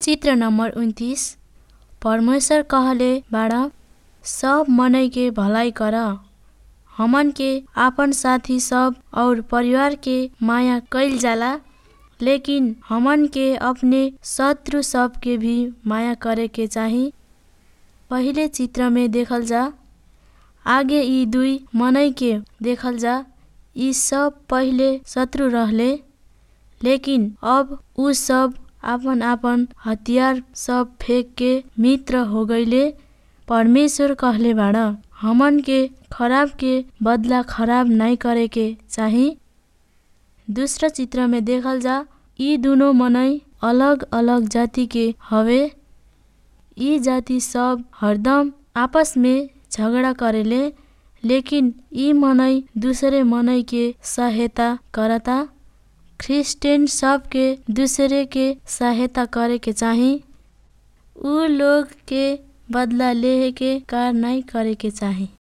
चित्र नंबर उन्तिस परमेश्वर कहले बाड़ा सब मनई के भलाई कर हमन के आपन साथी सब और परिवार के माया कईल जाला लेकिन हमन के अपने शत्रु सब के भी माया करे के चाही पहिले चित्र में देखल जा आगे यी दुई मनई के देखल जा यी सब पहिले शत्रु रहले लेकिन अब उ सब आपन आपन हतियार सब फेंक के मित्र हो गईले परमेश्वर कहले बाड़ हमन के खराब के बदला खराब नाई करे के चाही दूसरा चित्र में देखल जा यी दुनो मनई अलग अलग जाति के हवे यी जाति सब हरदम आपस में झगडा करेले लेकिन यी मनई दूसरे मनई के सहायता करता क्रिस्चियन सब के दूसरे के सहायता करे के चाही उ लोग के बदला लेहे के कार नाई करे के चाही